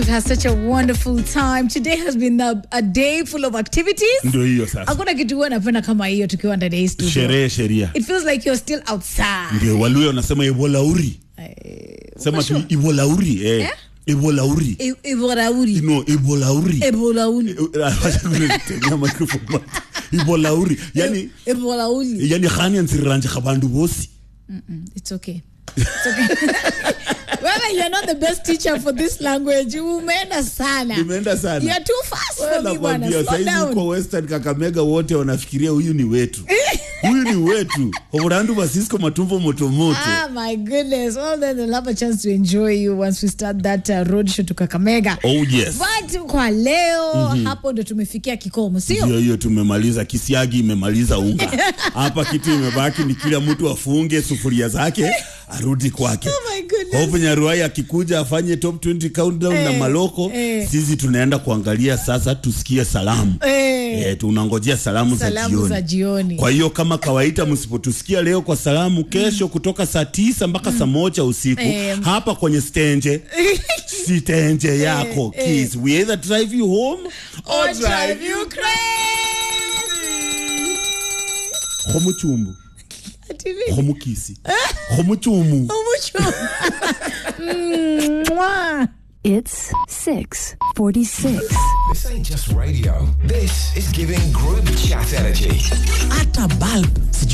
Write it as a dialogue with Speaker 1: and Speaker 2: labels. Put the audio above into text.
Speaker 1: had such a wonderful time. Today has been a, a day full of activities.
Speaker 2: ndio hiyo sasa
Speaker 1: Hakuna kitu huwa napenda kama hiyo tukiwa ndani ya hii studio.
Speaker 2: sherehe sheria
Speaker 1: It feels like you're still outside.
Speaker 2: ndio waluya wanasema ibolauri sema tu
Speaker 1: sure?
Speaker 2: ibolauri eh.
Speaker 1: Eh?
Speaker 2: ibolauri
Speaker 1: E- Eborauri.
Speaker 2: no ibolauri
Speaker 1: Eborauri.
Speaker 2: Wacha kunitemea microphone bwana. ibolauri yani
Speaker 1: Eborauri.
Speaker 2: yani khani ansiranje khabantu bosi
Speaker 1: It's okay. It's okay. Well, you're not the best teacher for this language. Umeenda sana.
Speaker 2: imeenda sana
Speaker 1: You're too fast for me, bwana.
Speaker 2: nakwambia
Speaker 1: Slow
Speaker 2: saizi
Speaker 1: down.
Speaker 2: huko western kakamega wote wanafikiria huyu ni wetu huyu ni wetu oburandu basisco matumbo motomoto
Speaker 1: Ah, my goodness. Well, then they'll have a chance to enjoy you once we start that uh, road show to Kakamega.
Speaker 2: oh yes
Speaker 1: But kwa leo hapo ndo tumefikia kikomo, sio?
Speaker 2: hiyo hiyo tumemaliza kisiagi imemaliza unga hapa kitu imebaki ni kila mtu afunge sufuria zake arudi kwake
Speaker 1: Oh my goodness.
Speaker 2: Hope Nyaruai akikuja afanye top 20 countdown na
Speaker 1: Eh,
Speaker 2: maloko
Speaker 1: eh.
Speaker 2: sisi tunaenda kuangalia sasa tusikie salamu
Speaker 1: Eh,
Speaker 2: Eh, tunangojea salamu,
Speaker 1: salamu
Speaker 2: za
Speaker 1: za
Speaker 2: jioni.
Speaker 1: jioni.
Speaker 2: Kwa hiyo kama kawaida, msipotusikia leo kwa salamu, kesho kutoka saa tisa mpaka saa moja usiku
Speaker 1: Eh.
Speaker 2: hapa kwenye stenje sitenje yako
Speaker 1: eh.
Speaker 2: Kiss. We either drive you home or,
Speaker 1: Or drive you
Speaker 2: khomuchumbu
Speaker 1: Ati nini?
Speaker 2: khomukisi khomuchumu
Speaker 1: Umucho. Mwah.
Speaker 3: It's 646.
Speaker 4: This ain't just radio. This is giving group chat energy.
Speaker 5: hata bulb